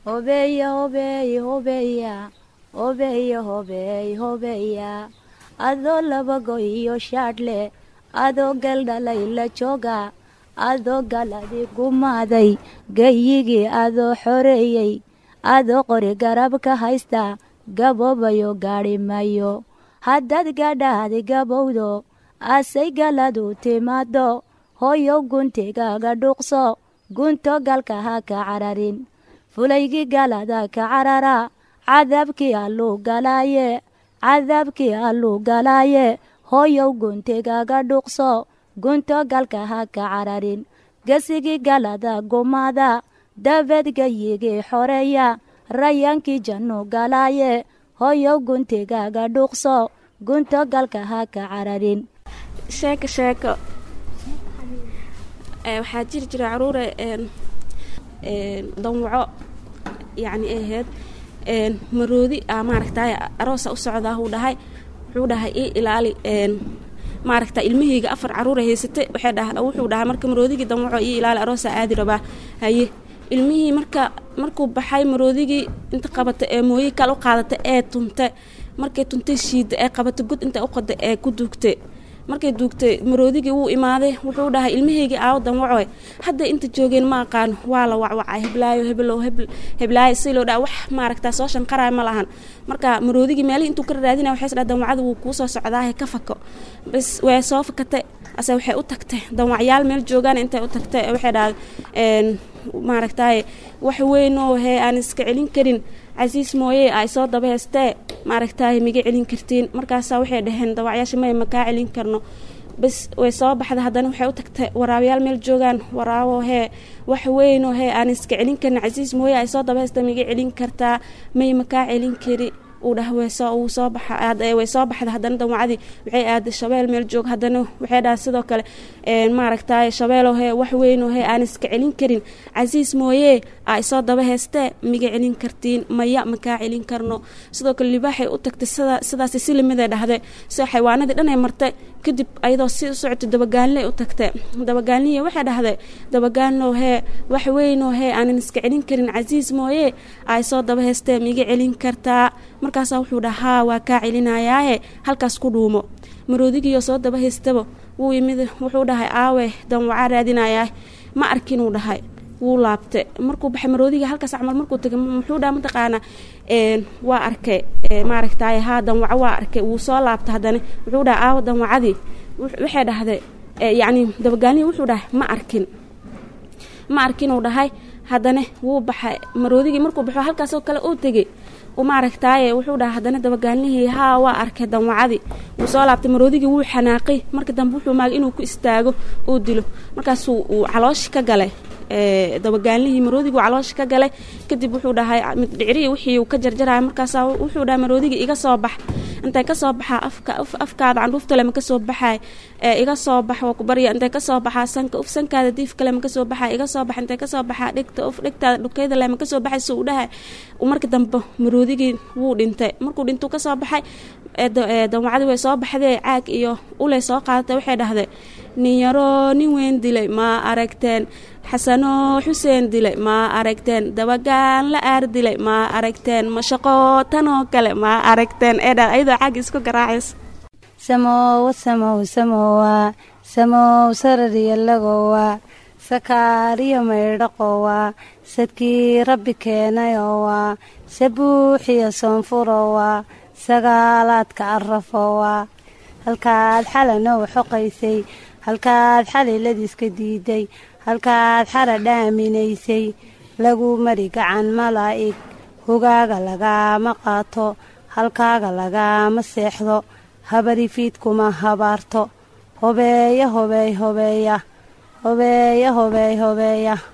hobeeya hobeey hobeeya hobeeya hobeey hobeeya adoo labago iyo shaadhle adoo galdhalay la jooga adoo galadi gumaaday gayigii adoo xoreeyey adoo qori garab ka haysta gaboobayo gaadhi mayo haddaad gadhaadi gabowdo asay galadu timaado hooyow guntigaaga dhuuqso gunto galka ha ka cararin fulaygii galada ka carara cadaabkii alluu galaaye cadaabkii alluu galaaye hooyow guntigaaga dhuuqso gunto galka ha ka cararin gesigii galada gumaada dabeed gayigii xoreeya rayaankii jannu galaaye hooyow guntigaaga dhuuqso gunto galka ha ka cararin sheeko sheeko waxaa jiri jira caruure danwaco yacni ahayd maroodi a maaragtay aroosa u socdaa wuu dhahay wuxuu dhahay ii ilaali maaragta ilmahayga afar caruura haysatay waxay dhaha wuxuu dhahay marka maroodigii danwaco ii ilaali aroosa aadi rabaa haye ilmihii marka markuu baxay maroodigii inta qabata ee mooye kale u qaadata ee tunta markay tuntay shiida ee qabata god inta u qada ee ku duugtay markay duugtay maroodigii wuu imaaday wuxuu dhahay ilmahaygii aawo danwacoy hadda inta joogeen ma aqaan waa la wacwacay heblaayo heblow heblaayo si loo dhaa wax maaragtaa soo shanqaraay ma lahan marka maroodigii meelihii intuu ka raadinaya waxay isdhaa danwacada wuu kuu soo socdaahe ka fako bas way soo fakatay ase waxay u tagtay danwacyaal meel joogaan intay u tagtay waxay dhaha maaragtaaye wax weynoo hee aan iska celin karin casiis mooye ay soo daba heystee maaragtaaye miga celin kartiin markaasaa waxay dhaheen dawacyaasha maya makaa celin karno bas way soo baxda haddana waxay u tagtay waraabayaal meel joogaan waraabo hee wax weynoo hee aan iska celin karin casiis mooye ay soo daba heystee miga celin kartaa may makaa celin kari uu dhah uu soo baxaway soo baxda haddana danwacadii waxay aaday shabeel meel joog haddana waxay dhaha sidoo kale maaragtay shabeelo hee wax weynoo hee aan iska celin karin casiis mooye ay soo daba heystee miga celin kartiin maya makaa celin karno sidoo kale libaaxay u tagtay sidaas si limiday dhahday sida xayawaanadii dhanay martay kadib ayadoo si u socotay dabagaanley u tagtay dabagaanliya waxay dhahday dabagaanlow hee wax weynoo hee aanan iska celin karin casiis mooye ay soo daba heystee miga celin kartaa markaasaa wuxuu dhahaa waa kaa celinayaaye halkaas ku dhuumo maroodigiyoo soo daba haystaba wuu yimid wuxuu dhahay aawe danwacaa raadinayaa ma arkinuu dhahay wuu laabtay markuu baxay maroodiga halkaas camal markuu tagay muxuu dhaha mataqaanaa waa arkay maaragtay haa danwaco waa arkay wuu soo laabtay haddana wuxuu dhahay aawo danwacadii waxay dhahday yacni dabagaalnihii wuxuu dhahay ma arkin ma arkinuu dhahay haddana wuu baxay maroodigii markuu baxo halkaasoo kale uu tegey maaragtaaye wuxuu dhaha haddana dabagaalnihii haa waa arkay danwacadii wuu soo laabtay maroodigii wuu xanaaqay marka dambe wuxuu maagay inuu ku istaago uu dilo markaasuu uu calooshi ka galay dabagaalnihii maroodigii uu calooshi ka galay kadib wuxuu dhahay middhicrii wixii uu ka jarjaraya markaasaa wuxuu dhahay maroodigii iga soo bax intay ka soo baxaa afka afkaada candhuuftale ma ka soo baxaay iga soo bax waa ku barya intay ka soo baxaa sanka uf sankaada diif kale ma ka soo baxaa iga soo bax intay ka soo baxaa dhegta uf dhegtaada dhukeyda le ma ka soo baxay suu u dhahay marka dambe maroodigii wuu dhintay markuu dhintuu ka soo baxay danwacadii way soo baxdee caag iyo uley soo qaadatay waxay dhahday nin yaroo nin weyn dilay ma aragteen xasanoo xuseen dilay ma aragteen dabagaan la aar dilay ma aragteen mashaqo tanoo kale ma aragteen eedha ayadoo caag isku garaacayso samowa samow samowa samow sarariya lagowa sakaariyo maydhaqowa sadkii rabbi keenayowa sabuuxiyo soonfurowa sagaalaadka arafowa halkaad xalanow xoqaysay halkaad xaliladiiska diiday halkaad xara dhaaminaysay lagu mari gacan malaa'ig hogaaga lagaama qaato halkaaga lagaama seexdo habarifiid kuma habaarto hobeeya hobeey hobeeya hobeeya hobeey hobeeya